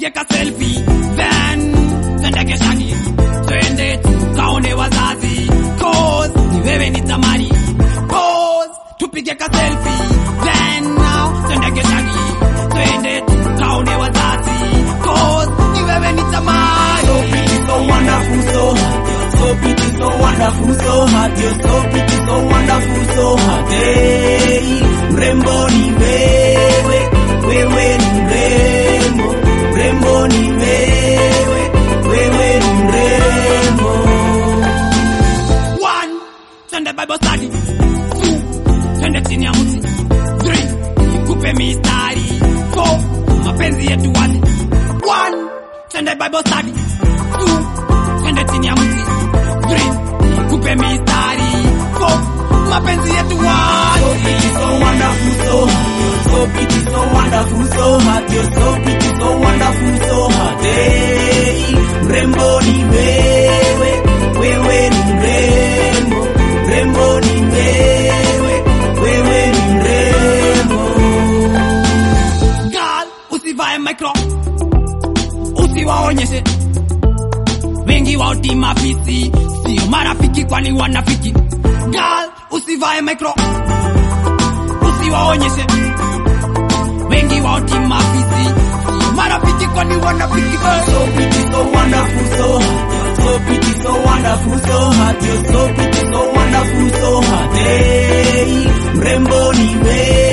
tupige ka selfie then twende keshani twende tukaone wazazi cause ni wewe ni tamani pose tupige ka selfie then now twende keshani twende tukaone wazazi cause ni wewe ni tamani So pretty, so wonderful, so hot. You're so pretty, so wonderful, so hot. You're so pretty, so wonderful, so hot. Hey, mrembo ni wewe, wewe ni mrembo, mrembo ni wewe, wewe ni mrembo. One, twende Bible study. Two, twende chini ya mti. Three, nikupe mistari. Four, mapenzi yetu wazi. One, twende Bible study. Two, twende chini ya mti. Three, nikupe mistari. Four, mapenzi yetu wazi. So pretty, so wonderful, so hot. You're so pretty, so wonderful, so hot. You're so pretty, so wonderful, so hot. Hey, mrembo ni wewe, wewe ni mrembo, mrembo ni wewe, wewe ni mrembo. Girl, usivae micro. Usiwaonyeshe. Wengi wao ti mafisi, sio marafiki kwani wanafiki. Girl, usivae micro. Usiwaonyeshe. Wengi wao ti mafisi, sio marafiki kwani wanafiki. So pretty, so wonderful, so hot. You're so pretty, so wonderful, so hot. You're so pretty, so wonderful, so hot. Hey, mrembo ni wewe.